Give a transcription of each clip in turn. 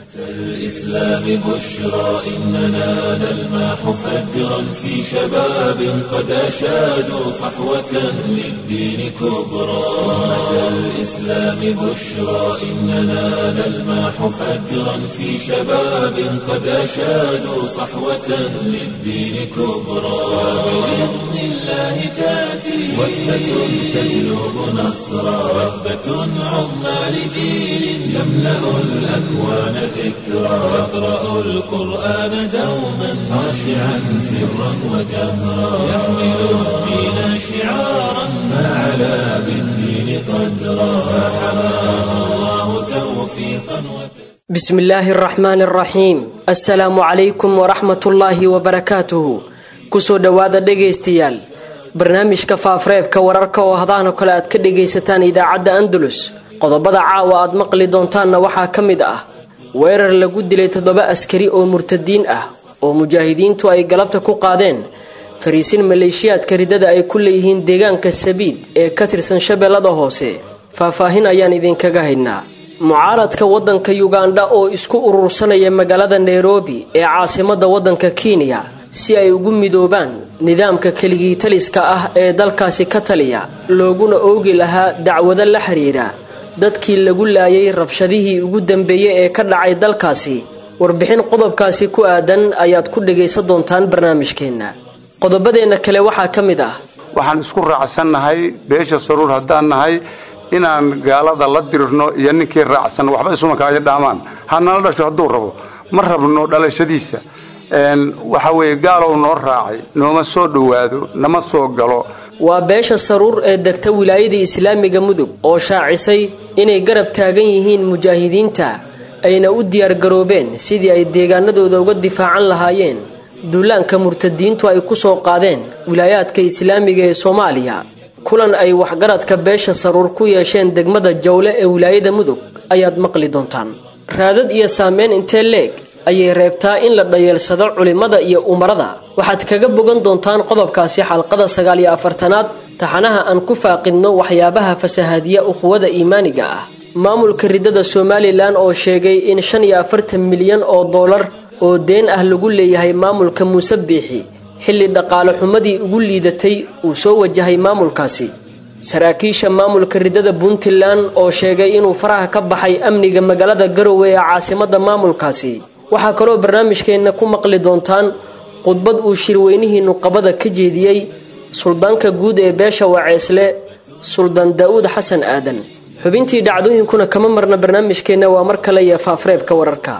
الإسلام بشرى إننا نلمح فجرا في شباب قد أشادوا صحوة للدين كبرى أمة الإسلام بشرى إننا نلمح فجرا في شباب قد أشادوا صحوة للدين كبرى وبإذن الله تأتي وثبة تجلب نصرا وثبة عظمى لجيل يملأ الأكوان ذكرى يقرأ القرآن دوما خاشعا سرا وجهرا يحمل الدين شعارا ما علا بالدين قدرا فحماه الله توفيقا وتسليما بسم الله الرحمن الرحيم assalaamu calaykum waraxmat ullaahi wabarakaatuhu kusoo dhowaada dhegaystayaal barnaamijka faafreebka wararka oo hadahan oo kale aad ka dhagaysataan idaacadda andalus qodobada caawa aad maqli doontaanna waxaa ka mid ah weerar lagu dilay toddoba askari oo murtadiin ah oo mujaahidiintu ay galabta ku qaadeen fariisin maleeshiyaadka ridada ay ku leeyihiin deegaanka sabiid ee ka tirsan shabeellada hoose faahfaahin ayaan idinkaga haynaa mucaaradka waddanka yugandha oo isku urursanaya magaalada nairobi ee caasimadda waddanka kenya si ay ugu midoobaan nidaamka keligii taliska ah ee dalkaasi ka taliya looguna oogi lahaa dacwado la xiriira dadkii lagu laayay rabshadihii ugu dambeeyey ee ka dhacay dalkaasi warbixin qodobkaasi ku aadan ayaad ku dhagaysan doontaan barnaamijkeenna qodobadeenna kale waxaa ka mid ah waxaan isku raacsannahay beesha saruur haddaan nahay inaan gaalada la dirirno iyo ninkii raacsan waxba isuma kaaga dhaamaan ha nala dhasho hadduu rabo ma rabno dhalashadiisa waxa weeye gaalow noo raacay nooma soo dhowaado nama soo galo waa beesha saruur ee degta wilaayadii islaamiga mudug oo shaacisay inay garab taagan yihiin mujaahidiinta ayna u diyaargaroobeen sidii ay deegaanadooda uga difaacan lahaayeen duulaanka murtadiintu ay ku soo qaadeen wilaayaadka islaamiga ee soomaaliya kulan ay waxgaradka beesha saruur ku yeesheen degmada jawle ee wilaayada mudug ayaad maqli doontaan raadad iyo saameyn intee leeg ayay reebtaa in la dhayeelsado culimmada iyo umarada waxaad kaga bogan doontaan qodobkaasi xalqada sagaal iyo afartanaad taxanaha aan ku faaqidno waxyaabaha fasahaadiya ukhuwada iimaaniga ah maamulka ridada somalilan oo sheegay in shan iyo afartan milyan oo dollar oo deen ah lagu leeyahay maamulka muuse biixi xilli dhaqaale xumadii ugu liidatay uu soo wajahay maamulkaasi saraakiisha maamulka ridada puntland oo sheegay inuu faraha ka baxay amniga magaalada garowe ee caasimadda maamulkaasi waxaa kaloo barnaamijkeenna ku maqli doontaan khudbad uu shirweynihii nuqabada ka jeediyey suldaanka guud ee beesha waceesle suldaan daa'uud xasan aadan xubintii dhacdooyinkuna kama marna barnaamijkeenna waa mar kale iyo faafreebka wararka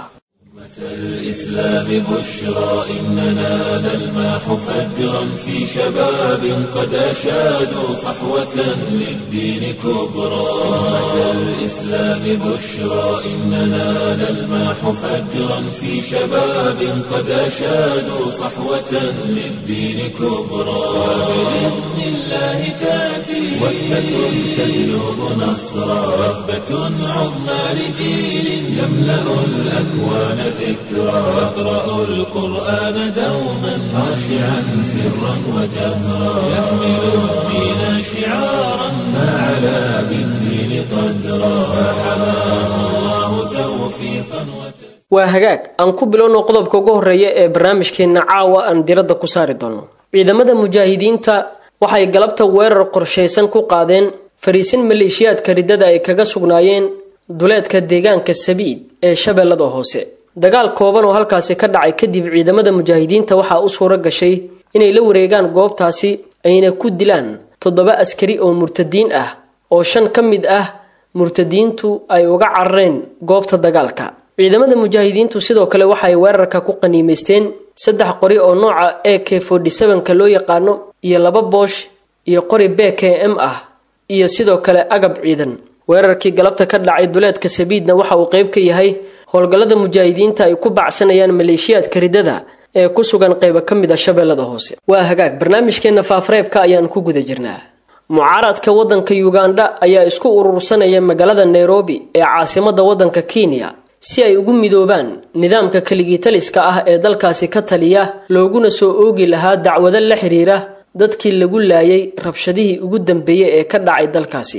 الإسلام بشرى إننا نلمح فجرا في شباب قد أشادوا صحوة للدين كبرى أمة الإسلام بشرى إننا نلمح فجرا في شباب قد أشادوا صحوة للدين كبرى وبإذن الله تأتي وثبة تجلب نصرا وثبة عظمى لجيل يملأ الأكوان ذكرى يقرأ القرآن دوما خاشعا سرا وجهرا يحمل الدين شعارا ما علا بالدين قدرا فحماه الله توفيقا وتسليما waa hagaag aan ku bilowno qodobka ugu horreeya ee barnaamijkeenna caawa aan diradda ku saari doono ciidamada mujaahidiinta waxay galabta weerar qorshaysan ku qaadeen fariisin maleeshiyaadka riddada ay kaga sugnaayeen duleedka deegaanka sabiid ee shabeellada hoose dagaal kooban oo halkaasi ka dhacay kadib ciidamada mujaahidiinta waxaa u suuro gashay inay la wareegaan goobtaasi ayna ku dilaan toddoba askari oo murtadiin ah oo shan ka mid ah murtadiintu ay uga carareen goobta dagaalka ciidamada mujaahidiintu sidoo kale waxay weerarka ku qaniimaysteen saddex qori oo nooca a k ka loo yaqaano iyo laba boosh iyo qori b k m ah iyo sidoo kale agab ciidan weerarkii galabta ka dhacay duleedka sabiidna waxa uu qayb ka yahay howlgallada mujaahidiinta ay ku bacsanayaan maleeshiyaadka riddada ee ku sugan qaybo ka mid a shabeellada hoose waa hagaag barnaamijkeenna faafreebka ayaan ku guda jirnaa mucaaradka waddanka yugandha ayaa isku urursanaya magaalada nairobi ee caasimadda waddanka kenya si ay ugu midoobaan nidaamka keligitaliska ah ee dalkaasi ka taliya looguna soo oogi lahaa dacwado la xiriira dadkii lagu laayay rabshadihii ugu dambeeyey ee ka dhacay dalkaasi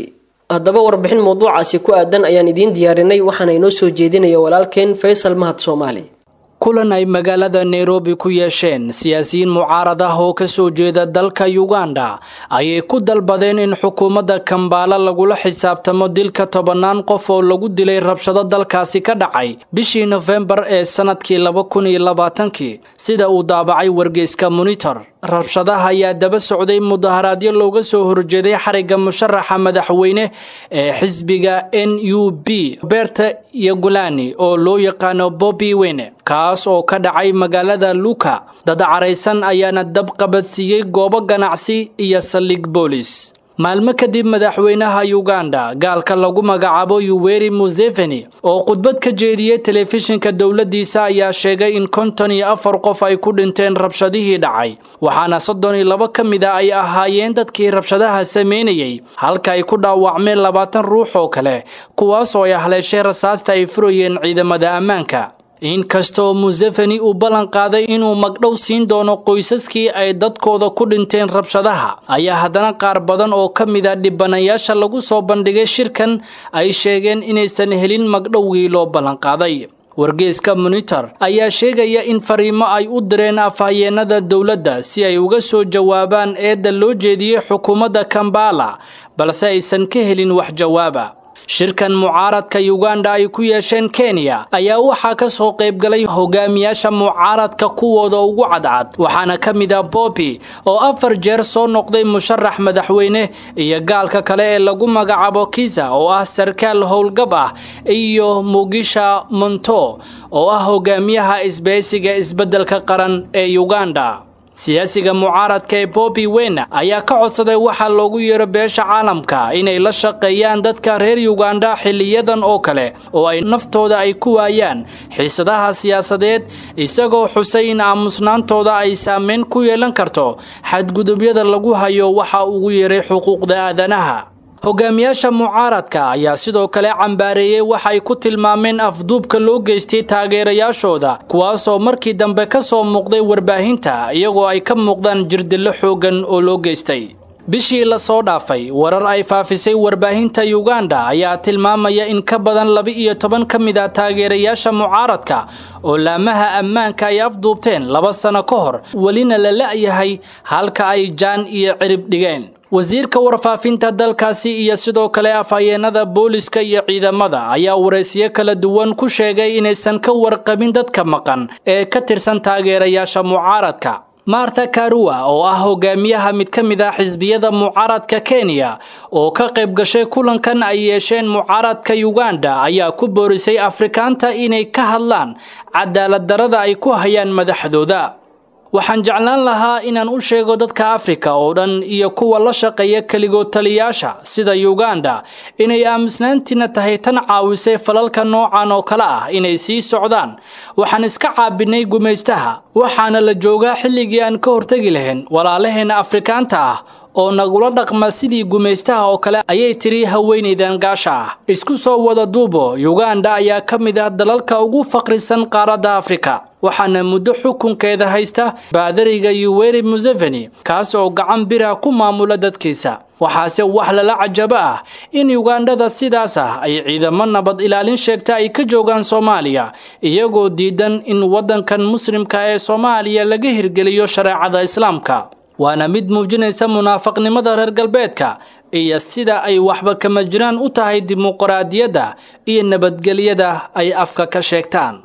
haddaba warbixin mawduucaasi ku aadan ayaan idiin diyaarinay waxaana inoo soo jeedinaya walaalkeen faysal mahad soomaali kulan ay magaalada nairobi ku yeesheen siyaasiyiin mucaarad ah oo ka soo jeeda dalka uganda ayay ku dalbadeen in xukuumadda kambaala lagula xisaabtamo dilka tobannaan qof oo lagu dilay rabshado dalkaasi ka dhacay bishii nofembar ee sannadkii laba kun iyo labaatankii sida uu daabacay wargeyska monitor rabshadaha ayaa daba socday mudaharaadyo looga soo horjeeday xarigga musharaxa madaxweyne ee xisbiga n u b roberta yogolani oo loo yaqaano bobi wene kaas oo ka dhacay magaalada luka dad caraysan ayaana dab qabadsiiyey goobo ganacsi iyo saldhig boolis maalmo kadib madaxweynaha uganda gaalka lagu magacaabo yuweri museveni oo khudbad ka jeediyey telefishinka dowladdiisa ayaa sheegay in konton iyo afar qof ay ku dhinteen rabshadihii dhacay waxaana soddon iyo labo ka mid a ay ahaayeen dadkii rabshadaha sameynayey halka ay ku dhaawacmeen labaatan ruux oo kale kuwaasoo ay haleeshay rasaasta ay furayeen ciidamada ammaanka inkastoo museveni uu ballan qaaday inuu magdhow siin doono qoysaskii ay dadkooda ku dhinteen rabshadaha ayaa haddana qaar badan oo ka mid a dhibanayaasha lagu soo bandhigay shirkan ay sheegeen inaysan helin magdhowgii loo ballanqaaday wargeyska monitor ayaa sheegaya in fariimo ay u direen afhayeenada dowladda si ay uga soo jawaabaan eedda loo jeediyey xukuumadda kambala balse aysan ka helin wax jawaaba shirkan mucaaradka uganda ay ku yeesheen kenya ayaa waxaa ka soo qaybgalay hogaamiyaasha mucaaradka kuwooda ugu cadcad waxaana ka mid ah bobi oo afar jeer soo noqday musharax madaxweyne iyo gaalka kale ee lagu magacaabo kiza oo ah sarkaal howlgab ah iyo mugisha monto oo ah hogaamiyaha isbahaysiga isbeddelka qaran ee uganda siyaasiga mucaaradka ee bobi wene ayaa ka codsaday waxaa loogu yeero beesha caalamka inay la shaqeeyaan dadka reer uganda xiliyadan oo kale oo ay naftooda ay ku waayaan xiisadaha siyaasadeed isagoo xusay in aamusnaantooda ay saameyn ku yeelan karto xadgudubyada lagu hayo waxa ugu yeeray xuquuqda aadanaha hogaamiyaasha mucaaradka ayaa sidoo kale cambaareeyey waxa ay ku tilmaameen afduubka loo geystay taageerayaashooda kuwaasoo markii dambe ka soo muuqday warbaahinta iyagoo ay ka muuqdaan jirdillo xooggan oo loo geystay bishii lasoo dhaafay warar ay faafisay warbaahinta uganda ayaa tilmaamaya in ka badan laba-iyo toban ka mid ah taageerayaasha mucaaradka oo laamaha ammaanka ay afduubteen laba sano ka hor welina la la-yahay halka ay jaan iyo cirib dhigeen wasiirka warfaafinta dalkaasi iyo sidoo kale afhayeenada booliska iyo ciidamada ayaa waraysiyo kala duwan ku sheegay inaysan ka warqabin dadka maqan ee ka tirsan taageerayaasha mucaaradka martha karua oo ah hogaamiyaha mid ka mid ah xisbiyada mucaaradka kenya oo ka qayb gashay kulankan ay yeesheen mucaaradka uganda ayaa ku boorisay afrikaanta inay ka hadlaan cadaalad darada ay ku hayaan madaxdooda waxaan jeclaan lahaa inaan u sheego dadka afrika oo dhan iyo kuwa la shaqeeya keligood taliyaasha sida uganda inay aamusnaantiina tahay tan caawisay falalka noocan oo kale ah inay sii socdaan waxaan iska caabinay gumaystaha waxaana la joogaa xilligii aan ka hortegi lahayn walaalaheenna afrikaanta ah oo nagula dhaqma sidii gumaystaha oo kale ayay tiri haweenaydan gaasha ah isku soo wada duubo uganda ayaa ka mid ah dalalka ugu faqrisan qaaradda afrika waxaana muddo xukunkeeda haysta baadariga yuweri museveni kaas oo gacan bira ku maamula dadkiisa waxaase wax lala cajabo ah in ugandhada sidaas ah ay ciidamo nabad ilaalin sheegta ay ka joogaan soomaaliya iyagoo diidan in waddankan muslimka ee soomaaliya laga hirgeliyo shareecada islaamka waana mid muujinaysa munaafaqnimada reer galbeedka iyo sida ay waxba kama jiraan u tahay dimuqraadiyadda iyo nabadgelyada ay afka ka sheegtaan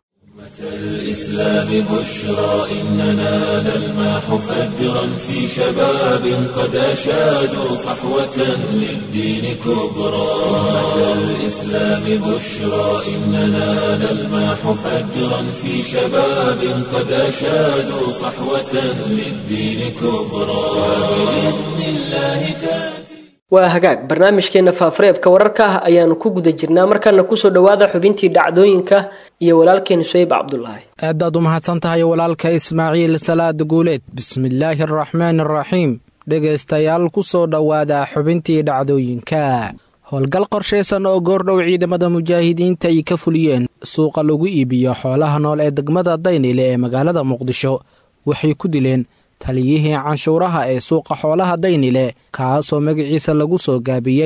الإسلام بشرى إننا نلماح فجرا في شباب قد أشادوا صحوة للدين كبرى أمة الإسلام بشرى إننا نلماح فجرا في شباب قد أشادوا صحوة للدين كبرى وبإذن الله تأتي waa hagaag barnaamijkeenna faafareebka wararka ah ayaanu ku guda jirnaa markaana kusoo dhowaada xubintii dhacdooyinka iyo walaalkeen suhayb cabdulaahi aadaad u mahadsan tahay walaalka ismaaciil salaad guuleed bismillaahi araxmaani araxiim dhegaystayaal ku soo dhowaada xubintii dhacdooyinka howlgal qorshaysan oo goordhow ciidamada mujaahidiinta ay ka fuliyeen suuqa lagu iibiyo xoolaha nool ee degmada daynile ee magaalada muqdisho waxay ku dileen taliyihii canshuuraha ee suuqa xoolaha daynile kaasoo magaciisa lagu soo gaabiyey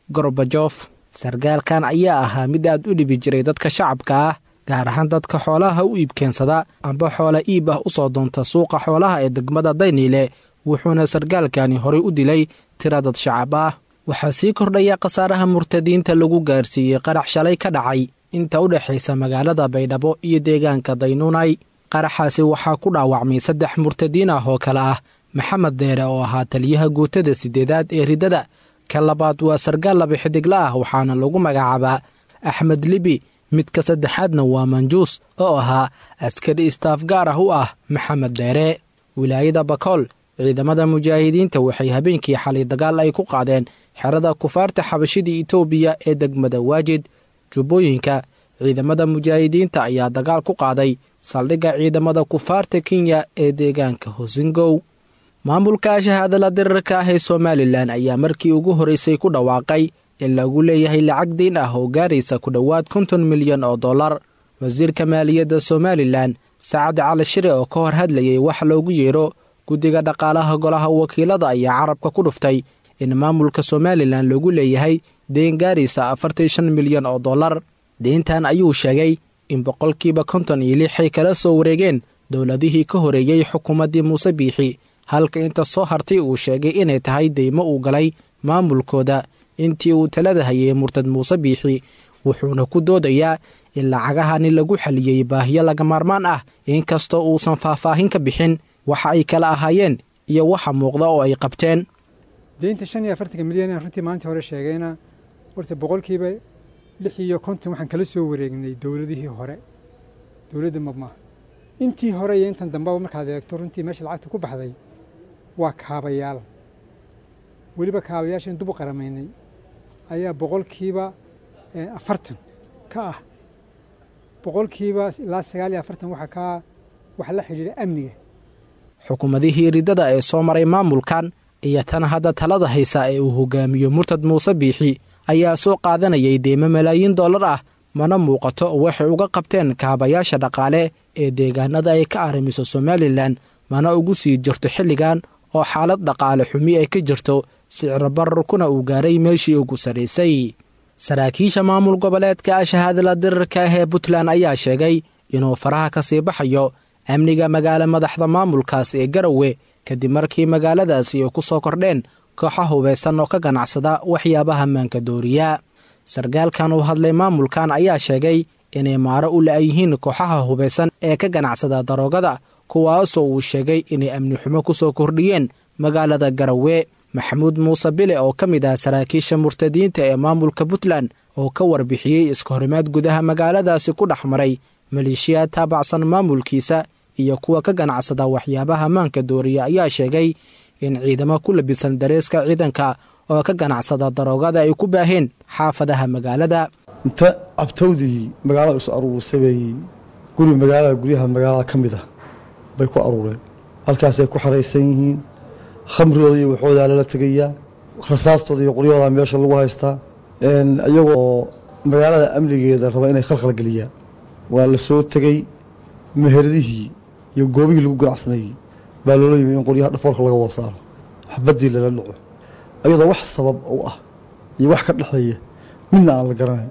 gorbajof sargaalkan ayaa ahaa mid aad u dhibi jiray dadka shacabka ah gaar ahaan dadka xoolaha u iibkeensada amba xoola iib ah u soo doonta suuqa xoolaha ee degmada dayniile wuxuuna sargaalkani horey u dilay tira dad shacab ah waxaa sii kordhaya khasaaraha murtadiinta lagu gaarsiiyey qarax shalay ka dhacay inta u dhexaysa magaalada baydhabo iyo deegaanka daynuunay qaraxaasi waxaa ku dhaawacmay saddex murtadiin ah oo kale ah maxamed deere oo ahaa taliyaha guutada siddeedaad ee riddada ka labaad waa sargaal laba xidigla ah waxaana lagu magacaabaa axmed libi midka saddexaadna waa manjuus oo ahaa askari istaaf gaar ah u ah maxamed deere wilaayada bakool ciidamada mujaahidiinta waxay habeenkii xalay dagaal ay ku qaadeen xerada kufaarta xabashida itoobiya ee degmada waajid jubbooyinka ciidamada mujaahidiinta ayaa dagaal ku qaaday saldhigga ciidamada kufaarta kenya ee deegaanka hosingow maamulka shahaadala dirarka ah ee somalilan ayaa markii ugu horreysay ku dhawaaqay in lagu leeyahay lacag diin ah oo gaaraysa ku dhowaad konton milyan oo dollar wasiirka maaliyadda somalilan sacad cali shire oo ka hor hadlayay wax loogu yeedho guddiga dhaqaalaha golaha wakiilada ayaa carabka ku dhuftay in maamulka somalilan lagu leeyahay deen gaaraysa afartan shan milyan oo dollar deyntan ayuu sheegay in boqolkiiba konton iyo lixay kala soo wareegeen dowladihii ka horeeyey xukuumaddii muuse biixi halka inta soo hartay uu sheegay inay tahay deymo uu galay maamulkooda intii uu talada hayay murtad muuse biixi wuxuuna ku doodayaa in lacagahani lagu xaliyey baahiyo laga maarmaan ah inkastoo uusan faahfaahin ka bixin waxa ay kala ahaayeen iyo waxa muuqda oo ay qabteen deynta shan iyo afartanka milyan aan runtii maalintii hore sheegayna horta boqolkiiba lix iyo konton waxaan kala soo wareegnay dowladihii hore dowladda mabmaa intii hore iyo intan dambeba markaad eegto runtii meesha lacagta ku baxday waa kaabayaal weliba kaabayaashan dub u qaramaynay ayaa boqolkiiba afartan ka ah boqolkiiba ilaa sagaal iyo afartan waxa ka waxa la xidhiidha amniga xukuumadihii riddada ee soo maray maamulkan iyo tan hadda talada haysa ee uu hogaamiyo murtad muuse biixi ayaa soo qaadanayay deymo malaayiin dollar ah mana muuqato waxay uga qabteen kaabayaasha dhaqaale ee deegaanada ay ka arrimiso somalilan mana ugu sii jirto xilligan oo xaalad dhaqaale xumi ay ka jirto sicro bararkuna uu gaaray meeshii ugu sarraysay saraakiisha maamul goboleedka shahaadala dirarka ah ee puntland ayaa sheegay inuu faraha ka sii baxayo amniga magaalo madaxda maamulkaas ee garowe kadib markii magaaladaasi ay ku soo kordheen kooxa hubaysan oo ka ganacsada waxyaabaha maanka dooriya sargaalkan uu hadlay maamulkan ayaa sheegay inay maaro u la-yihiin kooxaha hubaysan ee ka ganacsada daroogada kuwaasoo uu sheegay inay amni xumo ku soo kordhiyeen magaalada garowe maxamuud muuse bile oo ka mid ah saraakiisha murtadiinta ee maamulka puntland oo ka warbixiyey iska horimaad gudaha magaaladaasi ku dhex maray maleeshiyaad taabacsan maamulkiisa iyo kuwa ka ganacsada waxyaabaha maanka dooriya ayaa sheegay in ciidamo ku labisan dareeska ciidanka oo ka ganacsada daroogada ay ku baaheen xaafadaha magaalada inta cabtowdii magaalada isu aruursabeey guri magaalada guryaha magaalada ka mid ah bay ku aruureen halkaasay ku xaraysan yihiin khamridooda iyo waxoodaa lala tegayaa rasaastooda iyo qoryahooda meesha lagu haystaa iyagoo magaalada amnigeeda raba inay khalkhal geliyaan waa la soo tegey meheradihii iyo goobihii lagu ganacsanayey baa loola yimi in qoryaha dhafoorka laga wada saaro xabaddii lala dhaco ayadoo wax sabab u ah iyo wax ka dhexeeya midna aan la garanayn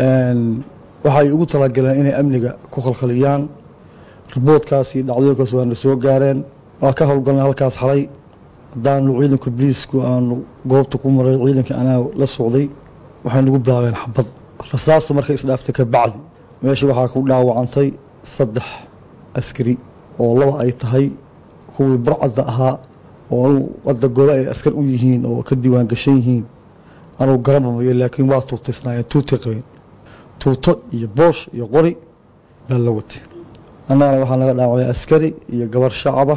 waxay ugu talagaleen inay amniga ku khalkhaliyaan riboodkaas iyo dhacdooyinkaas waana soo gaareen waa ka howlgalnay halkaas xalay haddaanu ciidanka boliisku aanu goobta ku maray ciidanka anaa la socday waxay nagu bilaabeen xabad rasaastu markay isdhaaftay ka bacdi meesha waxaa ku dhaawacantay saddex askari oo laba ay tahay kuwii burcadda ahaa oo anu hadda goobe ay askar u yihiin oo ka diiwaan gashan yihiin anuu garanmamayo laakiin waa tuutaysnaayeen tuutay qabeen tuuto iyo boosh iyo qori baa la watay annagana waxaa naga dhaawacay askari iyo gabar shacaba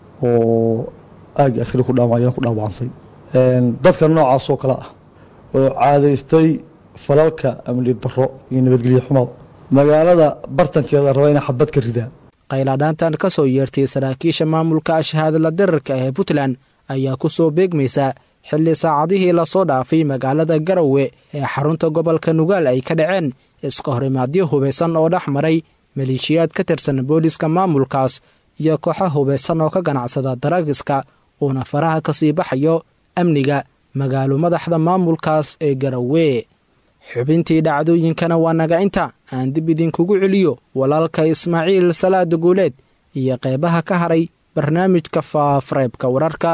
oo aagii askari ku dhaawacayana ku dhaawacantay dadka noocaas oo kale ah oo caadaystay falalka amni darro iyo nabadgelyo xumo magaalada bartankeeda raba inay xabad ka ridaan qayladhaantan ka soo yeertay saraakiisha maamulka ashhaadla dirarka ee puntland ayaa ku soo beegmaysa xilli saacadihii lasoo dhaafay magaalada garowe ee xarunta gobolka nugaal ay ka dhaceen iska horimaadyo hubaysan oo dhex maray maleeshiyaad ka tirsan booliska maamulkaas iyo kooxo hubaysan oo ka ganacsada daraagiska uuna faraha ka sii baxayo amniga magaalo madaxda maamulkaas ee garowe xubintii dhacdooyinkana waa naga inta aan dib idinkugu celiyo walaalka ismaaciil salaada guuleed iyo qeybaha ka haray barnaamijka faafareebka wararka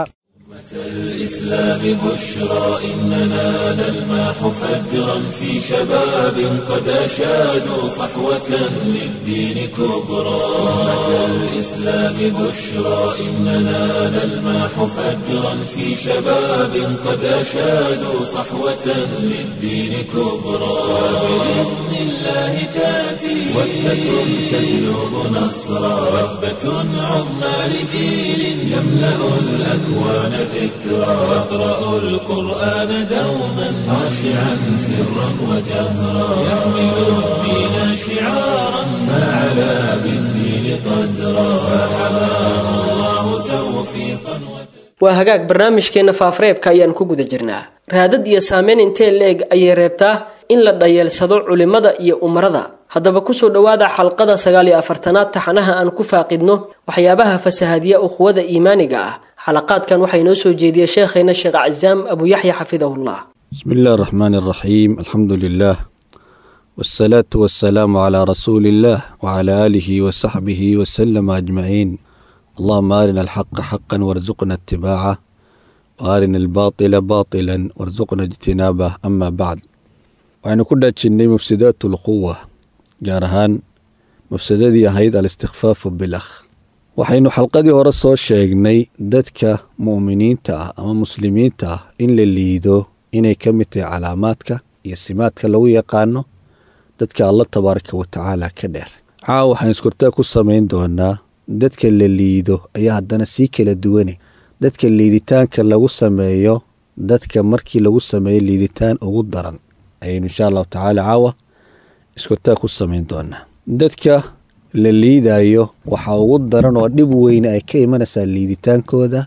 الإسلام بشرى إننا نلمح فجرا في شباب قد أشادوا صحوة للدين كبرى أمة الإسلام بشرى إننا نلمح فجرا في شباب قد أشادوا صحوة للدين كبرى بإذن الله تأتي وثبة تجلب نصرا وثبة عظمى لجيل يملأ الأكوان ذكرى واقرأوا القرآن دوما خاشعا سرا وجهرا يحمل الدين شعارا فعلى بالدين قدرا فحماه الله توفيقا waa hagaag barnaamijkeenna faafareebka ayaan ku guda jirnaa raadad iyo saameyn intee leeg ayay reebtaa in la dhayeelsado culimmada iyo umarada haddaba kusoo dhowaada xalqada sagaal iyo afartanaad taxanaha aan ku faaqidno waxyaabaha fasahadiya uquwada iimaaniga ah xalaqaadkan waxaa inoo soo jeediyey sheekhayna sheekh casaam abu yaxya xafidahullah بسم الله الرحمن الرحيم الحمد لله والصلاة والسلام على رسول الله وعلى آله وصحبه وسلم أجمعين اللهم أرنا الحق حقا وارزقنا اتباعه وأرنا الباطل باطلا وارزقنا اجتنابه أما بعد وأنا كنا جني مفسدات القوة جارهان مفسدتي أهيد الاستخفاف بالأخ waxaynu xalqadii hore soo sheegnay dadka mu'miniinta ah ama muslimiinta ah in la liido inay ka mid tahay calaamaadka iyo simaadka lagu yaqaano dadka alla tabaaraka wa tacaala ka dheer caawa waxaan iskurtaa ku samayn doonaa dadka la liido ayaa haddana sii kala duwane dadka liiditaanka lagu sameeyo dadka markii lagu sameeyo liiditaan ugu daran ayaynu insha allahu tacaala caawa iskurtaa ku samayn doonaa dadka la liidayo waxaa ugu daran oo dhib weyne ay ka imanaysaa liiditaankooda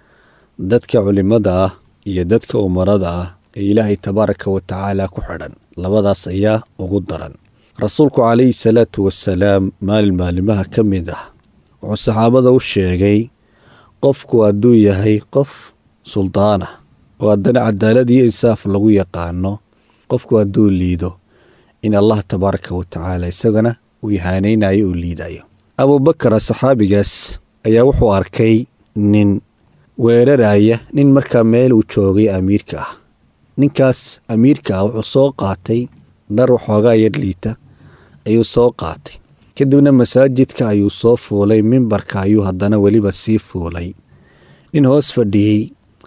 dadka culimada ah iyo dadka umarada ah ee ilaahay tabaaraka wa tacaala ku xidhan labadaas ayaa ugu daran rasuulku calayhi salaatu wasalaam maalin maalimaha ka mid ah wuxuu saxaabada u sheegay qofku hadduu yahay qof suldaanah oo haddana cadaalad iyo insaaf lagu yaqaano qofku hadduu liido in allah tabaaraka wa tacaala isagana uu ihaanaynayo uu liidayo abubakara saxaabigaas ayaa wuxuu arkay nin weeraraya nin markaa meel uu joogay amiirka ah ninkaas amiirka ah wuxuu soo qaatay dhar waxoogaa yar liita ayuu soo qaatay kadibna masaajidka ayuu soo fuulay mimbarka ayuu haddana weliba sii fuulay nin hoos fadhiyey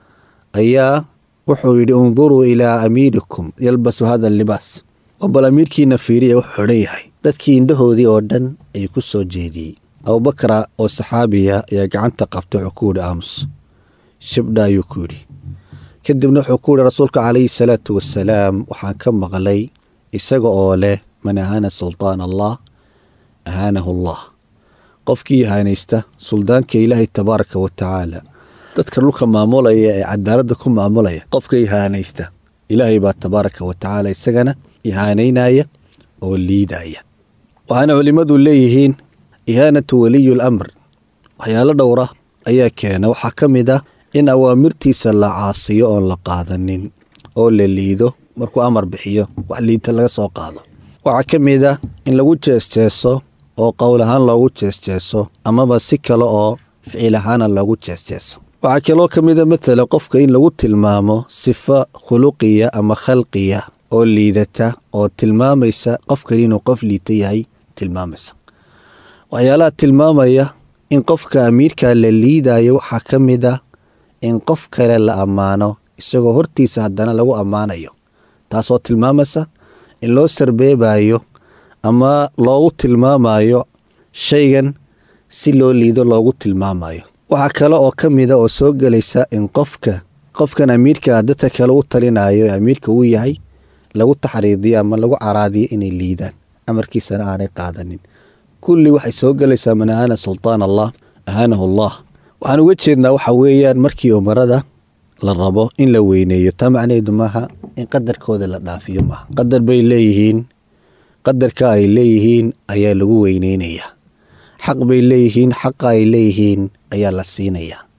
ayaa wuxuu yidhi unduruu ilaa amiirikum yalbasu hada libaas oo bal amiirkiina fiiriya wuxuu xidhan yahay dadkii indhahoodii oo dhan ayuu ku soo jeediyey abubakara oo saxaabiya ayaa gacanta qabtay wuxuu ku yidhi aamus shibdha ayuu ku yidhi kadibna wuxuu ku yidhi rasuulka calayhi salaatu wasalaam waxaan ka maqlay isaga oo leh man ahaana sultaan allah ahaanahu allah qofkii ihaanaysta suldaanka ilaahay tabaaraka wa tacaala dadka dhulka maamulaya ee cadaaladda ku maamulaya qofka ihaanaysta ilaahay baa tabaaraka wa tacaala isagana ihaanaynaya oo liidaya waxaana culimmadu leeyihiin ihaanatu waliyul amr waxyaalo dhowra ayaa keena waxaa ka mid ah in awaamirtiisa la caasiyo oon la qaadanin oo la liido markuu amar bixiyo wax liidta laga soo qaado waxaa ka mid ah in lagu jeesjeeso oo qowl ahaan loogu jeesjeeso amaba si kale oo ficil ahaana loogu jeesjeeso waxaa kaloo ka mida matala qofka in lagu tilmaamo sifo khuluqiya ama khalqiya oo liidata oo tilmaamaysa qofkan inuu qof liita yahay tilmaamaysa waxyaalaha tilmaamaya in qofka amiirka la liidayo waxaa ka mid ah in qof kale la ammaano isagoo hortiisa haddana lagu ammaanayo taasoo tilmaamaysa in loo sarbeebayo ama loogu tilmaamayo shaygan si loo liido loogu tilmaamayo waxaa kale oo ka mida oo soo gelaysa in qofka qofkan amiirka dadka kale u talinayo ee amiirka uu yahay lagu taxriidiyo ama lagu caraadiyo inay liidaan amarkiisana aanay qaadanin kulli waxay soo gelaysaa man ahaana sultaan allah ahaanahu allah waxaan uga jeednaa waxa weeyaan markii umarada la rabo in la weyneeyo taa macnaheedu maaha in qadarkooda la dhaafiyo maaha qadar bay leeyihiin qadarka ay leeyihiin ayaa lagu weyneynayaa xaq bay leeyihiin xaqa ay leeyihiin ayaa la siinayaa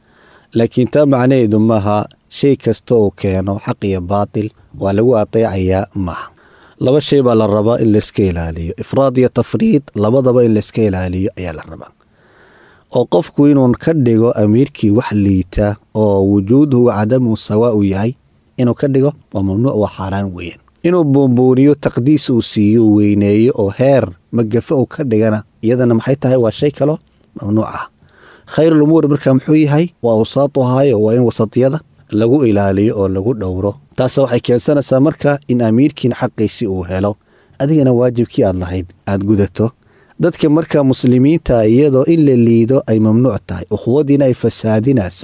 laakiin taa macnaheedu maaha shay kasta uu keeno xaq iyo baatil waa lagu adeecayaa maaha laba shay baa la rabaa in layska ilaaliyo ifraad iyo tafriid labadaba in layska ilaaliyo ayaa la rabaa oo qofku inuun ka dhigo amiirkii wax liita oo wujuuduhu wa cadamuhu sawaa u yahay inuu ka dhigo waa mamnuuc waa xaaraan weeyaan inuu buunbuuniyo taqdiis uu siiyo uu weyneeyo oo heer magafe uu ka dhigana iyadana maxay tahay waa shay kaloo mamnuuc ah khayrul umuuri markaa muxuu yahay waa awsaatuhaayo waa in wasatiyada lagu ilaaliyo oo lagu dhowro taase waxay keensanaysaa marka in amiirkiin xaqiisii uu helo adigana waajibkii aad lahayd aad gudato dadka markaa muslimiinta iyadoo in la liido ay mamnuuc tahay ukhwadiina ay fasaadinayso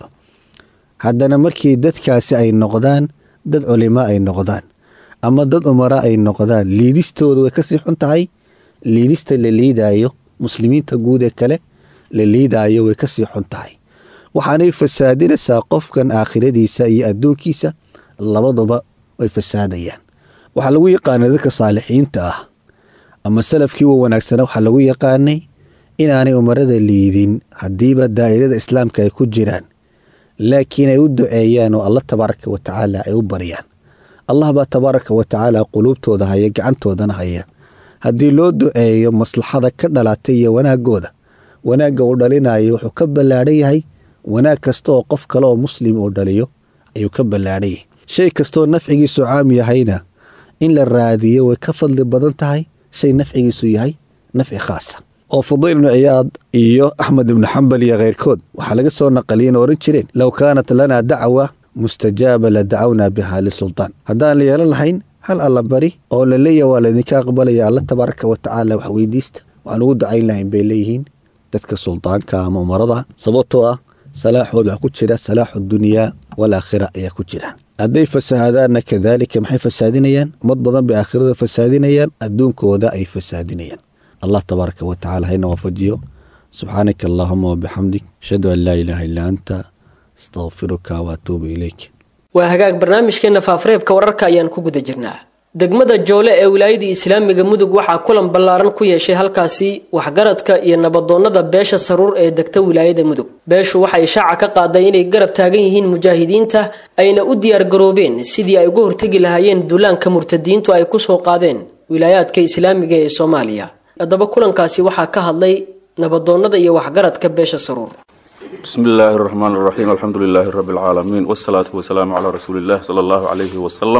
haddana markii dadkaasi ay noqdaan dad culimo ay noqdaan ama dad umara ay noqdaan liidistooda way kasii xun tahay liidista la liidaayo muslimiinta guud ee kale la liidaayo way kasii xun tahay waxaanay fasaadinaysaa qofkan aakhiradiisa iyo adduunkiisa labaduba way fasaadayaan waxaa lagu yaqaanay dadka saalixiinta ah ama salafkii wa wanaagsana waxaa lagu yaqaanay inaanay umarada liidin haddiiba daa'irada islaamka ay ku jiraan laakiin ay u duceeyaan oo allah tabaaraka wa tacaala ay u baryaan allah baa tabaaraka wa tacaala quluubtooda haya gacantoodana haya haddii loo duceeyo maslaxada ka dhalatay iyo wanaagooda wanaagga uu dhalinayo wuxuu ka ballaadhan yahay wanaag kasta oo qof kale oo muslim uu dhaliyo ayuu ka ballaadhan yahay shay kastaoo nafcigiisu caam yahayna in la raadiyo way ka fadli badan tahay shay nafcigiisu yahay nafci khaasa oo fudayl ibnu ciyaad iyo axmed ibnu xambal iyo kheyrkood waxaa laga soo naqaliyeen oo odhan jireen low kaanat lanaa dacwa mustajaaba la dacawnaa biha lisultaan haddaan la yeelan lahayn hal alla bari oo la leeyaha waa laydinka aqbalaya alla tabaaraka wa tacaala wax weydiista waxaan ugu ducayn lahayn bay leeyihiin dadka suldaanka ama umarada sababtoo ah salaaxood waxaa ku jira salaaxu dunyaa walaakhira ayaa ku jira hadday fasahaadaanna kadaalika maxay fasaadinayaan ummad badan bay aakhirada fasaadinayaan adduunkooda ay fasaadinayaan allah tabaaraka wa tacala hayna waafajiyo subxaanaka allaahuma wabixamdik ashhadu an laa ilaaha illaa anta astaqfiruka waatuubu ilayk waa hagaag barnaamijkeenna faafareebka wararka ayaan ku guda jirnaa degmada joole ee wilaayadii islaamiga mudug waxaa kulan ballaaran ku yeeshay halkaasi waxgaradka iyo nabadoonnada beesha saruur ee degta wilaayada mudug beeshu waxay shaaca ka qaaday inay garab taagan yihiin mujaahidiinta ayna u diyaargaroobeen sidii ay uga hortegi lahaayeen duulaanka murtadiintu ay kusoo qaadeen wilaayaadka islaamiga ee soomaaliya haddaba kulankaasi waxaa ka hadlay nabadoonnada iyo waxgaradka beesha saruur بسم الله الرحمن الرحيم الحمد لله رب العالمين والصلاة والسلام على رسول الله صلى الله عليه وسلم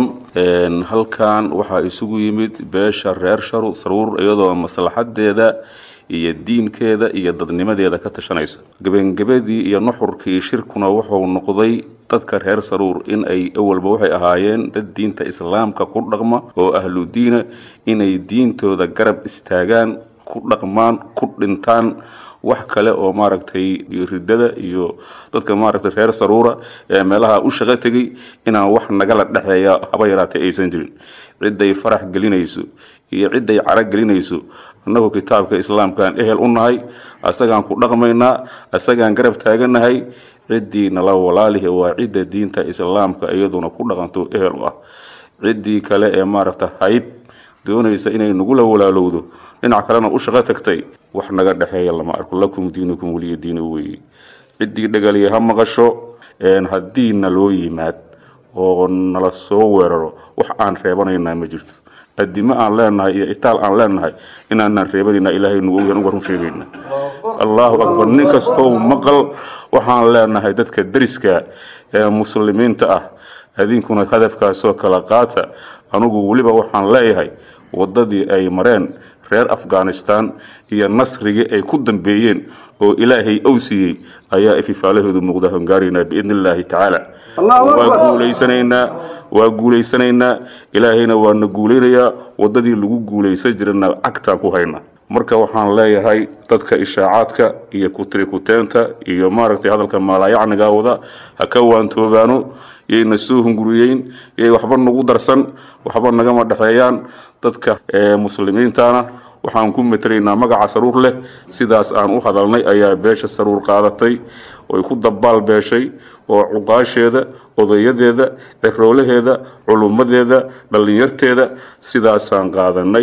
halkan waxaa isugu yimid beesha reer sharu saruur iyadoo maslaxadeeda iyo diinkeeda iyo dadnimadeeda ka tashanaysa gebengebadii iyo nuxurkii shirkuna wuxuu noqday dadka reer saruur in ay awalba waxay ahaayeen dad diinta islaamka ku dhaqma oo ahlu diina inay diintooda garab istaagaan ku dhaqmaan ku dhintaan wax kale oo maaragtay ridada iyo dadka maaragtay reer saruura ee meelaha u shaqo tegay inaan wax nagala dhexeeya haba yaraatee aysan jirin ciday farax gelinayso iyo ciday cara gelinayso annagu kitaabka islaamkaan ehel u nahay asagaan ku dhaqmaynaa asagaan garab taaganahay ciddii nala walaalihi waa cidda diinta islaamka iyaduna ku dhaqanto ehel u ah ciddii kale ee maaragta hayb doonaysa inay nagula walaalowdo dhinac kalena u shaqo tagtay wax naga dhexeeya lama arko lakum diinukum weliya diina weeye ciddii dhagaliya ha maqasho haddii naloo yimaad oo nala soo weeraro wax aan reebanaynaa ma jirto adimo aan leenahay iyo itaal aan leenahay inaanaan reebanayna ilaahay nagu ogyan uga run sheegayna allahu akbar nin kastoo maqal waxaan leenahay dadka deriska ee muslimiinta ah adinkuna hadafkaasoo kala qaata anugu weliba waxaan leeyahay waddadii ay mareen reer afghanistan iyo nasrigii ay ku dambeeyeen oo ilaahay ow siiyey ayaa ififaalahoodu muuqda hongaaraynaa biidni illaahi tacaala waa guulaysanaynaa waa guulaysanaynaa ilaahayna waana guulaynayaa waddadii lagu guulaysan jirana cagtaan ku hayna marka waxaan leeyahay dadka ishaacaadka iyo kutirikuteenta iyo maaragtay hadalka maalaayacniga wada ha ka waantoobaano yayna soo hunguriyeyn yay waxba nagu darsan waxba nagama dhexeeyaan dadka muslimiintana waxaan ku matelaynaa magaca saruur leh sidaas aan u hadalnay ayaa beesha saruur qaadatay oy ku dabaal beeshay oo cuqaasheeda odayadeeda ciroolaheeda culummadeeda dhallinyarteeda sidaasaan qaadanay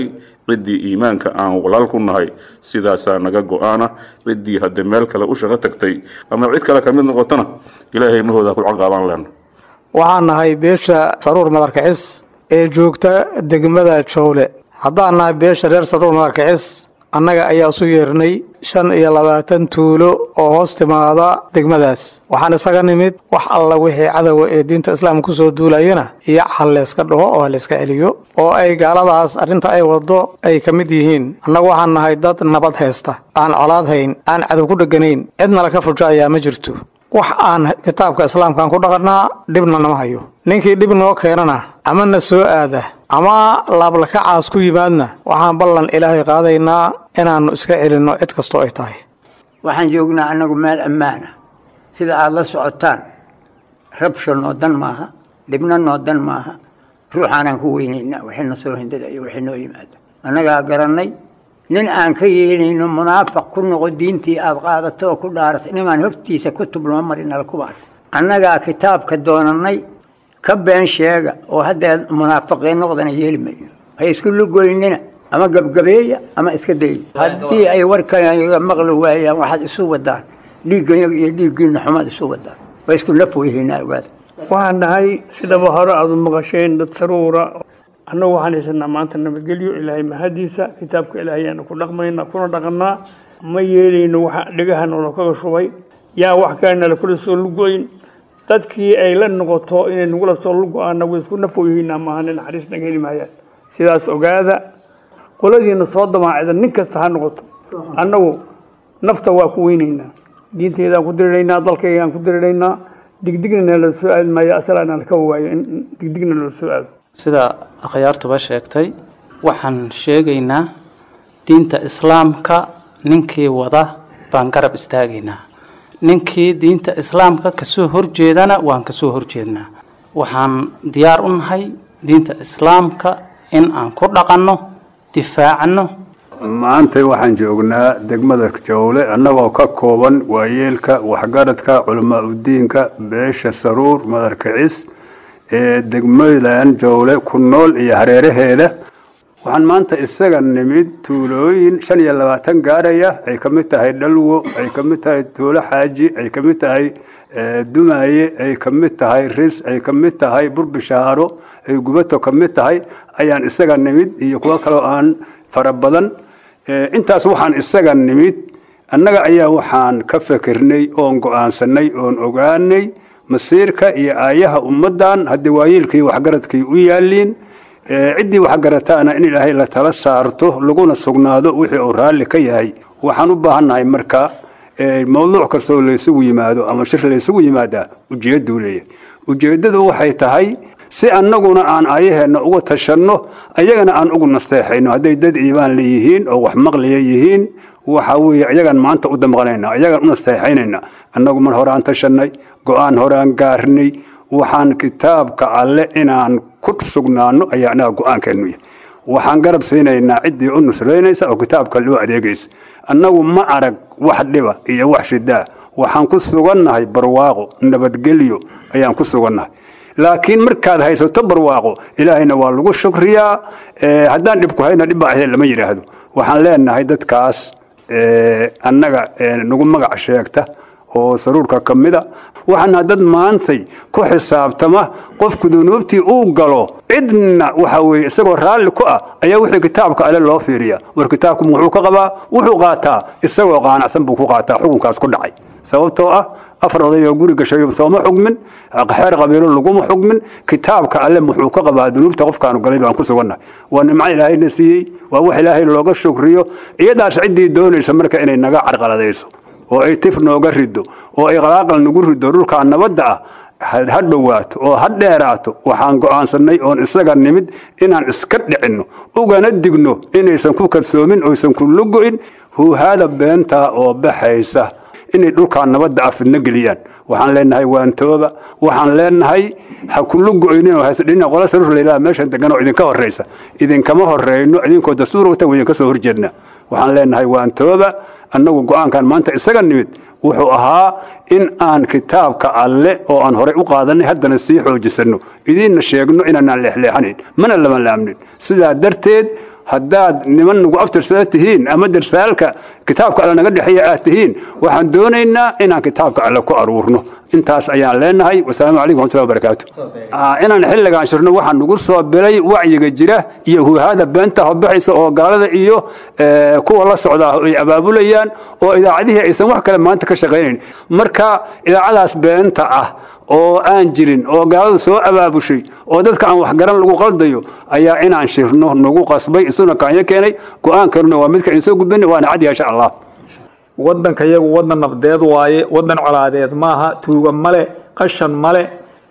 ciddii iimaanka aan walaal ku nahay sidaasaa naga go-aana ciddii haddee meel kale u shaqo tagtay ama cid kale ka mid noqotona ilaahay mahooda ku caqaabaan leenna waxaan nahay beesha saruur madarkicis ee joogta degmada jowle haddaan nahay beesha reer saruur madarkicis annaga ayaa isu yeernay shan iyo labaatan tuulo oo hoos timaada degmadaas waxaan isaga nimid wax alla wixii cadowa ee diinta islaamka kusoo duulayana iyo hal layska dhaho oo halayska celiyo oo ay gaaladaas arrinta ay waddo ay ka mid yihiin annagu waxaan nahay dad nabad haysta aan colaad hayn aan cadow ku dheganayn cidnala ka fujo ayaa ma jirto wax aan kitaabka islaamkaan ku dhaqannaa dhibna nama hayo ninkii dhib noo keenana ama na soo aada ama laablakacaas ku yimaadna waxaan ballan ilaahay qaadaynaa inaannu iska celinno cid kastoo ay tahay waxaan joognaa annagu meel ammaana sida aad la socotaan rabsha noo dan maaha dhibna noo dan maaha ruuxaanaan ku weynaynaa wixina soo hindada iyo wixii noo yimaada annagaa garannay nin aan ka yeelayno munaafiq ku noqo diintii aad qaadato oo ku dhaaratay nimaan hortiisa kutub loo marinala kubaas annagaa kitaabka doonannay ka been sheega oo haddee munaafiqiin noqdana yeeli mayno hay isku lugoynina ama gabgabeeya ama iska daya haddii ay warkanaga maqli waayaan waxaad isu wadaan dhiigganyaga iyo dhiiggiina xumaad isu wadaan waa isku naf weyhaynaa ogaada waxaan nahay sidaba hore aada maqasheen dad saruura annagu waxaan haysanaa maanta nabadgelyo ilaahay mahadiisa kitaabka ilaahay ayaanu ku dhaqmaynaa kuna dhaqannaa ma yeelayno waxa dhegaha noola kaga shubay yaa wax kalena kula soo lugoyn dadkii ay la noqoto inay nagula soo lugo-aan nagu isku nafooyihiinaa maaha nin naxariis naga heli maayaan sidaas ogaada qoladiina soo damaacida nin kasta ha noqoto annagu nafta waa ku weynaynaa diinteedaan ku diriraynaa dalkaygaan ku diriraynaa digdigna nala soo aadi maayo asalaana laka waayo in digdigna nala soo aado sida akhyaartuba sheegtay waxaan sheegaynaa diinta islaamka ninkii wada baan garab istaagaynaa ninkii diinta islaamka kasoo horjeedana waan kasoo horjeednaa waxaan diyaar u nahay diinta islaamka in aan ku dhaqanno difaacno maanta waxaan joognaa degmada jowle annagoo ka kooban waayeelka waxgaradka culamaa udiinka beesha saruur madarkicis ee degmadan jowle ku nool iyo hareeraheeda waxaan maanta isaga nimid tuulooyin shan iyo labaatan gaaraya ay ka mid tahay dhalwo ay ka mid tahay tuulo xaaji ay ka mid tahay dumaaye ay ka mid tahay ris ay ka mid tahay burbishaaro ay gubato ka mid tahay ayaan isaga nimid iyo kuwo kaloo aan fara badan intaas waxaan isaga nimid annaga ayaa waxaan ka fikirnay oon go-aansanay oon ogaanay masiirka iyo aayaha ummaddan haddii waayeelkii waxgaradkii u yaaliin ciddii waxgarataana in ilaahay la tala saarto laguna sugnaado wixii uu raalli ka yahay waxaan u baahannahay marka mawduuc kastoo laysugu yimaado ama shir laysugu yimaadaa ujeedduu leeyahay ujeeddadu waxay tahay si annaguna aan aayaheenna uga tashanno ayagana aan ugu nasteexayno hadday dad iibaan leeyihiin oo wax maqliya yihiin waxa weeye iyagaan maanta u damqanayna iyagaan u nasteexaynayna annagu mar hore aan tashanay go-aan hore aan gaarnay waxaan kitaabka alle inaan ku sugnaano ayaa annaga go-aankeennu yahay waxaan garab siinaynaa ciddii u nusraynaysa oo kitaabka loo adeegaysa annagu ma arag wax dhiba iyo wax shidaa waxaan ku sugannahay barwaaqo nabadgelyo ayaan ku sugannahay laakiin markaad haysato barwaaqo ilaahayna waa lagu shukriyaa haddaan dhibku hayna dhibba ahee lama yidhaahdo waxaan leenahay dadkaas annaga nagu magac sheegta oo saruurka ka mida waxaana dad maantay ku xisaabtama qofku dunuubtii uu galo cidna waxa weye isagoo raalli ku ah ayaa wixii kitaabka ale loo fiiriya war kitaabku muxuu ka qabaa wuxuu qaataa isagoo qaanacsan buu ku qaataa xukunkaas ku dhacay sababtoo ah afar oday oo guri gashay sooma xugmin xeer qabiilo laguma xugmin kitaabka alle muxuu ka qabaa dunuubta qofkaanu galay baan ku sugannahay waa nimco ilaahayna siiyey waa wax ilaahay looga shukriyo iyadaas ciddii doonaysa marka inay naga carqaladayso oo ay tif nooga rido oo ay qalaaqal nagu rido dhulkaa nabadda ah ha dhowaato oo ha dheeraato waxaan go'aansannay oon isaga nimid inaan iska dhicinno ugana digno inaysan ku kalsoomin oysan ku lugo'in huuhaada beentaa oo baxaysa inay dhulkaa nabadda ah fidno geliyaan waxaan leenahay waantooba waxaan leenahay ha ku lugo'ynin oo haysadhina qola saruur layidhaha meeshan degan oo idinka horraysa idinkama horreyno idinkoo dastuur wata idinka soo horjeedna waxaan leenahay waantooba annagu go-aankan maanta isaga nimid wuxuu ahaa in aan kitaabka alle oo aan horey u qaadanay haddana sii xoojisanno idiinna sheegno inaanaan leexleexanayn mana lama laamnin sidaa darteed haddaad niman nagu aftirsada tihiin ama darsaalka kitaabka alle naga dhexeeya aad tihiin waxaan doonaynaa inaan kitaabka alle ku aruurno intaas ayaan leenahay wasalaamu calaykum waraxmatullahi wabarakaatu inaan xilligaan shirno waxaa nagu soo bilay wacyiga jira iyo huhaada beenta hobaxaysa oo gaalada iyo kuwa la socda ay abaabulayaan oo idaacadihii aysan wax kale maanta ka shaqaynayn marka idaacadaas beenta ah oo aan jirin oo gaalada soo abaabushay oo dadka aan waxgaran lagu qaldayo ayaa inaan shirno nagu qasbay isuna kaanyo keenay go-aankanuna waa midka idin soo gudbina waana cad insha allah waddanka iyagu waddan nabdeed waaye waddan colaadeed maaha tuuga male qashan male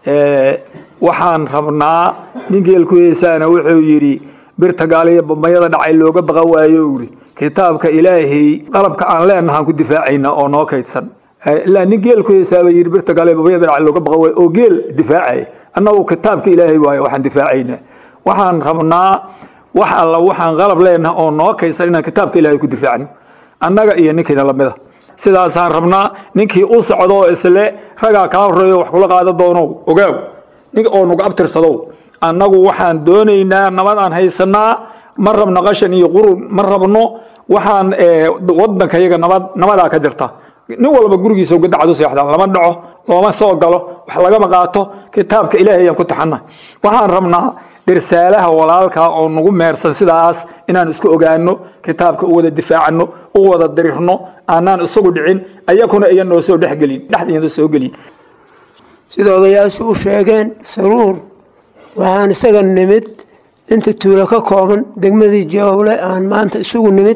waxaan rabnaa nin geelku heesaana wuxuu yidhi birta gaaliyo bambayada dhacay looga baqa waayo uri kitaabka ilaahay qalabka aan leenahaan ku difaacayna oo noo kaydsan ilaa nin geelku heesaaba yidhi birta gaaliyo bambayada dhacay looga baqa waayo oo geel difaacay annagu kitaabka ilaahay waayo waxaan difaacayna waxaan rabnaa wax alla waxaan qalab leenaha oo noo kaydsan inaan kitaabka ilaahay ku difaacno annaga iyo ninkiina lamida sidaasaan rabnaa ninkii u socdo oo isle ragaa kaa horeeyo wax kula qaada doono ogaaw nin oo nagu abtirsadow annagu waxaan doonaynaa nabad aan haysanaa ma rabno qashan iyo qurun ma rabno waxaan wadanka iyaga nabad nabadaa ka jirta nin walba gurigiisa uga dacdu seexdaan lama dhaco looma soo galo wax lagama qaato kitaabka ilaahay ayaan ku taxana waxaan rabnaa dirsaalaha walaalka oo nagu meersan sidaas inaan isku ogaano kitaabka u wada difaacano u wada dirirno aanaan isagu dhicin ayakuna iyan noo soo dhexgelin dhexdeeda soo gelin sida odayaashu u sheegeen saruur waxaan isaga nimid inta tuulo ka kooban degmadii jawle aan maanta isugu nimid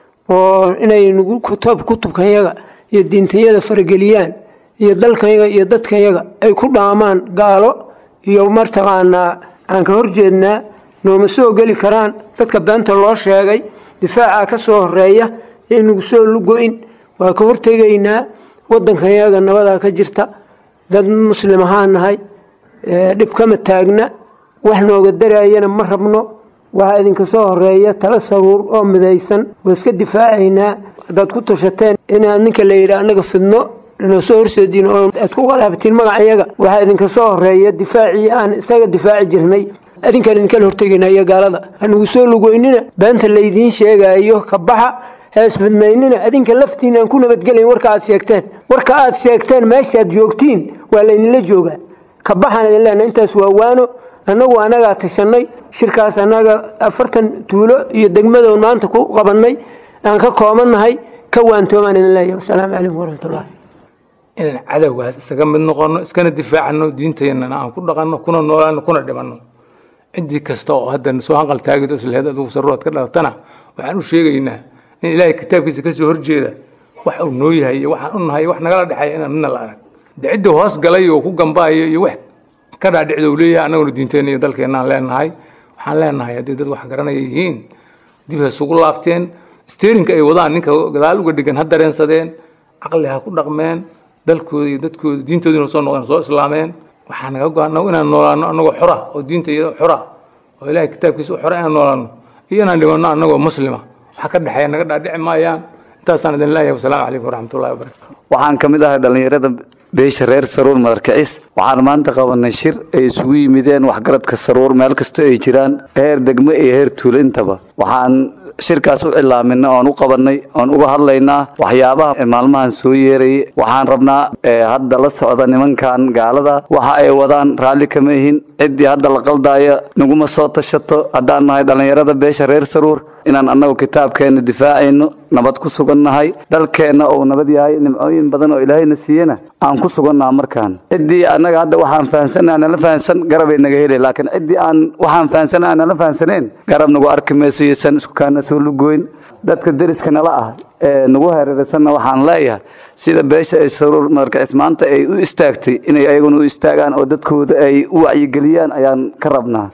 oo inay nagu kutub kutubkanyaga iyo diintayada farageliyaan iyo dalkanyaga iyo dadkanyaga ay ku dhaamaan gaalo iyo martaqaanaa aan ka horjeednaa nooma soo geli karaan dadka beenta loo sheegay difaaca ka soo horeeya inagu soo lugo-in waa ka hortegaynaa wadankanyaga nabadaa ka jirta dad muslim ahaan nahay dhib kama taagna wax nooga daraayana ma rabno waxaa idinka soo horeeya tala saruur oo midaysan waa iska difaacaynaa haddaad ku tashateen inaad ninka la yidhi annaga fidno noo soo horseediin oo aad ku qalaabtiin magacayaga waxaa idinka soo horeeya difaacii aan isaga difaaci jirnay adinkaan idinkala hortegayna iyo gaalada hanugu soo lugoynina beenta laydiin sheegaayo ka baxa heesfidmaynina adinka laftiin aan ku nabadgelayn warka aad sheegteen warka aad sheegteen meeshaad joogtiin waa laydinla joogaa ka baxaan idin leenahay intaas waa waano annagu annagaa tashanay shirkaas annaga afartan tuulo iyo degmadoon maanta ku qabannay aan ka koobannahay ka waantoomaan idin leeyahay wasalaamu calaykum waraxmatullah inaan cadowgaas isaga mid noqono iskana difaacano diinteennana aan ku dhaqanno kuna noolaano kuna dhimanno ciddii kasta oo hadda soo hanqal taagid oo islehed adugu saruuraad ka dhalatana waxaan u sheegaynaa in ilaahay kitaabkiisa ka soo horjeeda wax uu noo yahay iyo waxaan u nahay wax nagala dhexeeya inaan midna la arag de ciddii hoos galay oo ku gambaayo iyo wax ka dhaadhicda uu leeyahay annaguna diinteenna iyo dalkeennaan leenahay waxaan leenahay haddii dad wax garanaya yihiin dib ha isugu laabteen steerinka ay wadaan ninka gadaal uga dhigan ha dareensadeen caqli ha ku dhaqmeen dalkooda iyo dadkooda diintoodina soo noqdeen soo islaameen waxaa naga go-an inaan noolaano annagoo xora oo diinta iyada xora oo ilaahay kitaabkiisa u xora inaan noolaano iyo inaan dhimanno annagoo muslima waxa ka dhexeeya naga dhaadhici maayaan intaasaan idin leeyahay wasalaamu calaykum waraxmatullahi wabarakatu waxaan ka mid ahay dhallinyarada beesha reer saruur madarkicis waxaan maanta qabanay shir ay isugu yimideen waxgaradka saruur meel kasta ay jiraan heer degmo iyo heer tuulo intaba waxaan shirkaas u cilaaminay oon u qabanay oon uga hadlaynaa waxyaabaha maalmahan soo yeerayay waxaan rabnaa hadda la socda nimankan gaalada waxa ay wadaan raalli kama ihin ciddii hadda la qaldaayo naguma soo tashato haddaan nahay dhallinyarada beesha reer saruur inaan annagu kitaabkeenna difaacayno nabad ku sugannahay dalkeenna uu nabad yahay nimcooyin badan oo ilaahayna siiyena aan ku sugannaha markaan ciddii annaga hadda waxaan fahansanaa nala fahansan garabay naga helay laakiin ciddii aan waxaan fahansanaa aan nala fahansaneen garab nagu arki mayso iyosan isku kaana soo lugoyn dadka deriska nala ah ee nagu hareeraysanna waxaan leeyahay sida beesha ay saruur madarkicis maanta ay u istaagtay inay ayaguna u istaagaan oo dadkooda ay u wacyigeliyaan ayaan ka rabnaa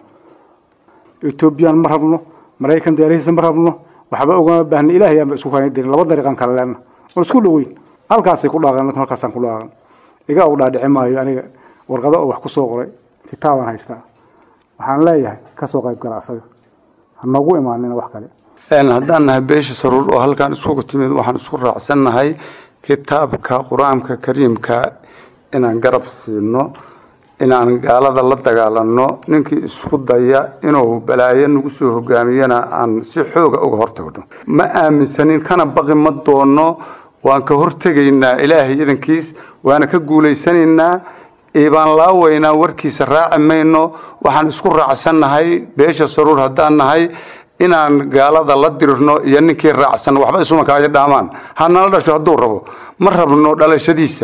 etoobiyaan ma rabno maraykan deerahiisa ma rabno waxba ogama baahna ilaah ayaanba isku kaana dirin laba dariiqan kala leenna oo isku dhoweyn halkaasay ku dhaaqeen halkaasaan ku dhaaqan iga u dhaadhici maayo aniga warqado oo wax ku soo qoray kitaabaan haystaa waxaan leeyahay ka soo qayb gala asaga ha noogu imaanina wax kale haddaan nahay beesha saruur oo halkaan isugu timid waxaan isku raacsannahay kitaabka qur-aanka kariimka inaan garab siino inaan gaalada la dagaalanno ninkii isku daya inuu balaayo nagu soo hogaamiyana aan si xooga uga hortagno ma aaminsanin kana baqi ma doonno waan ka hortegaynaa ilaahay idankiis waana ka guulaysanaynaa iibaan laawaynaa warkiisa raaci mayno waxaan isku raacsannahay beesha saruur haddaan nahay inaan gaalada la dirirno iyo ninkii raacsan waxba isumankaayo dhaamaan hanala dhasho hadduu rabo ma rabno dhalashadiisa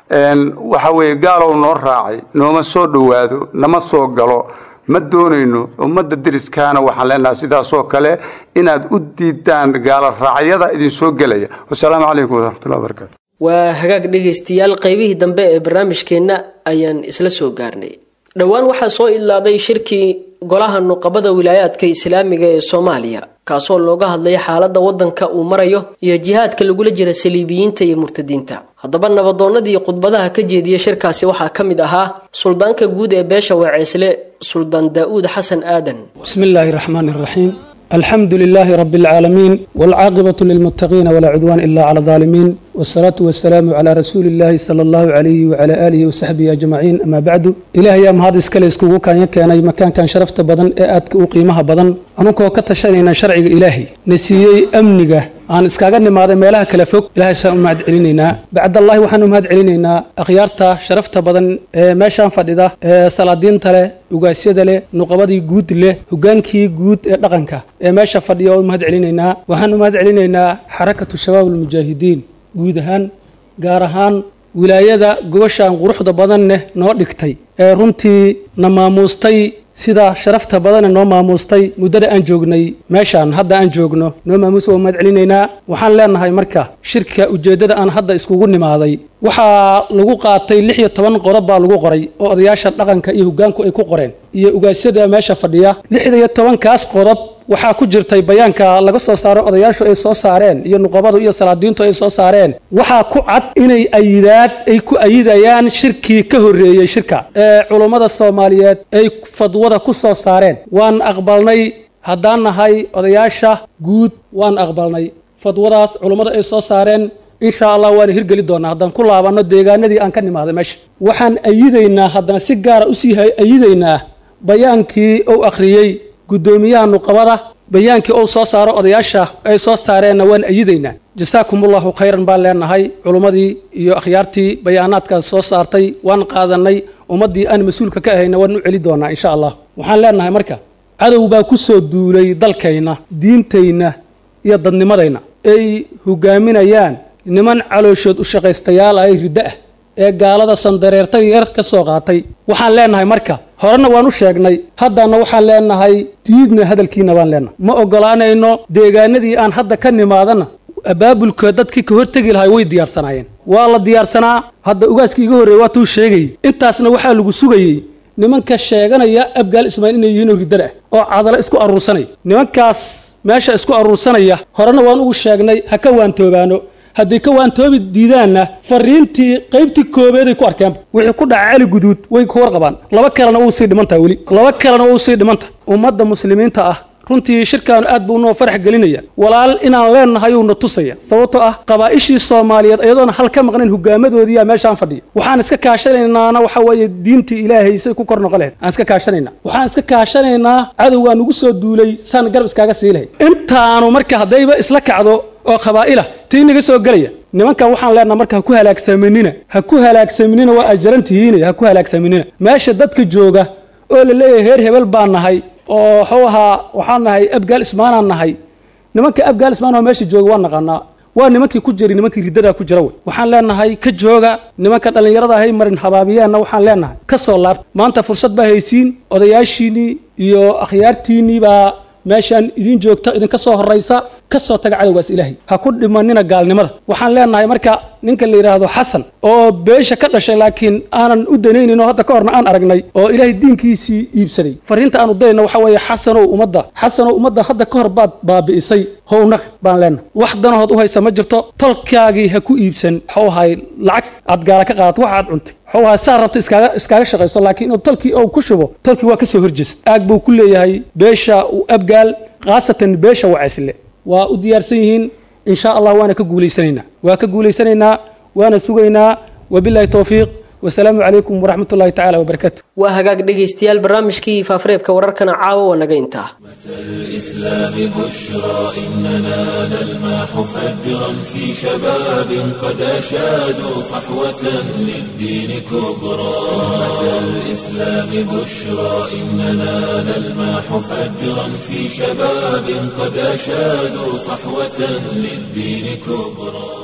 waxa weeye gaalow noo raacay nooma soo dhowaado nama soo galo ma doonayno ummadda deriskaana waxaan leenahay sidaasoo kale inaad u diidaan gaalo raacyada idinsoo gelaya wasalaamu calaykum waraxmatullahi wabarakaatu waa hagaag dhegaystayaal qaybihii dambe ee barnaamijkeenna ayaan isla soo gaarnay dhowaan waxaa soo idlaaday shirkii golaha nuqabada wilaayaadka islaamiga ee soomaaliya kaasoo looga hadlaya xaaladda waddanka uu marayo iyo jihaadka lagula jira saliibiyiinta iyo murtadiinta haddaba nabadoonnadii khudbadaha ka jeediya shirkaasi waxaa ka mid ahaa suldaanka guud ee beesha waceesle suldaan daa'uud xasan aadan بسم الله الرحمن الرحيم الحمد لله رب العالمين والعاقبة للمتقين ولا عدوان إلا على الظالمين والصلاة والسلام على رسول الله صلى الله عليه وعلى آله وصحبه أجمعين أما بعد إلهي أم هذا إسكال إسكوكو كان يكيان أي مكان كان شرفت بدن إيأتك وقيمها بدن أنكو كتشانينا شرعي إلهي نسيي أمنيقه aan iskaaga nimaaday meelaha kala fog ilaahay saan u mahad celinaynaa bacdallahi waxaan u mahad celinaynaa akhyaarta sharafta badan ee meeshaan fadhida ee salaadiinta leh ugaasyada leh nuqabadii guud leh hogaankii guud ee dhaqanka ee meesha fadhiya oo u mahad celinaynaa waxaan u mahad celinaynaa xarakatu shabaab almujaahidiin guud ahaan gaar ahaan wilaayada gobashaan quruxda badan leh noo dhigtay ee runtii na maamuustay sida sharafta badane noo maamuustay muddada aan joognay meeshaan hadda aan joogno noo maamuusa waa mahad celinaynaa waxaan leenahay marka shirka ujeeddada aan hadda iskugu nimaaday waxaa lagu qaatay lix iyo toban qodob baa lagu qoray oo odayaasha dhaqanka iyo hoggaanku ay ku qoreen iyo ugaasyada meesha fadhiya lixda iyo tobankaas qodob waxaa ku jirtay bayaanka laga soo saaro odayaashu ay soo saareen iyo nuqabadu iyo salaadiintu ay soo saareen waxaa ku cad inay ayidaad ay ku ayidayaan shirkii ka horreeyey shirka ee culummada soomaaliyeed ay fadwada ku soo saareen waan aqbalnay haddaan nahay odayaasha guud waan aqbalnay fadwadaas culummada ay soo saareen insha allah waana hirgeli doonaa haddaan ku laabanno deegaanadii aan ka nimaaday meesha waxaan ayidaynaa haddana si gaara usii ayidaynaa bayaankii uu akhriyey guddoomiyaha nuqabada bayaankii uu soo saaro odayaasha ay soo saareenna waan ayidaynaa jasaakumullahu khayran baan leenahay culummadii iyo akhyaartii bayaanaadkaas soo saartay waan qaadanay ummaddii aan mas-uulka ka ahayna waan u celi doonaa insha allah waxaan leenahay marka cadow baa ku soo duulay dalkayna diintayna iyo dadnimadayna ay hogaaminayaan niman calooshood u shaqaystayaal ah ee riddo ah ee gaalada sandareertay yar ka soo qaatay waxaan leenahay marka horena waan u sheegnay haddana waxaan leenahay diidna hadalkiina baan leenahay ma ogolaanayno deegaanadii aan hadda ka nimaadana abaabulka dadkii ka hortegi lahay way diyaarsanaayeen waa la diyaarsanaa hadda ugaaskii iga horreeyey waa tuu sheegayey intaasna waxaa lagu sugayey nimanka sheeganaya abgaal ismaail inay yihiin oo riddada ah oo cadalo isku aruursanaya nimankaas meesha isku aruursanaya horena waan ugu sheegnay ha ka waantoobaano hadday ka waantoobi diidaanna fariintii qaybtii koobeeday ku arkeenba wixii ku dhaca cali guduud way ka warqabaan laba kalena wuu sii dhimantaha weli laba kalena wuu sii dhimantaha ummadda muslimiinta ah runtii shirkaanu aad buu noo farax gelinaya walaal inaan leenahay uuna tusaya sababtoo ah qabaa'ishii soomaaliyeed iyadoona hal ka maqnayn hogaamadoodiiyaa meeshaan fadhiya waxaan iska kaashanaynaana waxa weeye diintii ilaahay say ku kor noqon lahayd aan iska kaashanaynaa waxaan iska kaashanaynaa cadowgaa nugu soo duulay saan garab iskaaga sii lahayd intaanu marka haddayba isla kacdo oo qabaa'ila tii naga soo gelaya nimankan waxaan leenaha marka ha ku halaagsaminina ha ku halaagsaminina waa ajaran tihiine ha ku halaagsaminina meesha dadka jooga oo la leeyahay heer hebel baan nahay oo waxuu ahaa waxaan nahay abgaal ismaanaan nahay nimanka abgaal ismaan oo meesha jooga waa naqaanaa waa nimankii ku jiri nimankii riddadaa ku jira wey waxaan leenahay ka jooga nimanka dhallinyarada hay marin habaabiyeenna waxaan leenahay ka soo laabta maanta fursad baa haysiin odayaashiinnii iyo akhyaartiinnii baa meeshaan idiin joogta idinka soo horraysa ka soo taga cadowgaas ilaahay ha ku dhimanina gaalnimada waxaan leenahay marka ninka la yidhaahdo xasan oo beesha ka dhashay laakiin aanan u danaynin oo hadda ka horna aan aragnay oo ilaahay diinkiisii iibsaday fariinta aanu dayna waxa weeye xasanow ummadda xasanow ummadda hadda ka hor baad baabi'isay hownaq baan leenahay wax danahood u haysa ma jirto tolkaagii ha ku iibsan waxuu ahay lacag aad gaala ka qaadato wax aad cuntay waxuu ahay saa rabta iskaaga iskaaga shaqayso laakiin inuu tolkii ou ku shubo tolkii waa ka soo horjeesta aag buu ku leeyahay beesha u abgaal khaasatan beesha wacaysle waa u diyaarsan yihiin in sha allah waana ka guulaysanaynaa waa ka guulaysanaynaa waana sugaynaa wabilahi towfiiq wasalaamu calaykum waraxmat ullahi tacaala wabarakaatu waa hagaag dhegaystayaal barnaamijkii faafareebka wararkana caawa waa naga intaa الإسلام بشرى إننا نلمح فجرا في شباب قد أشادوا صحوة للدين كبرى أمة الإسلام بشرى إننا نلمح فجرا في شباب قد أشادوا صحوة للدين كبرى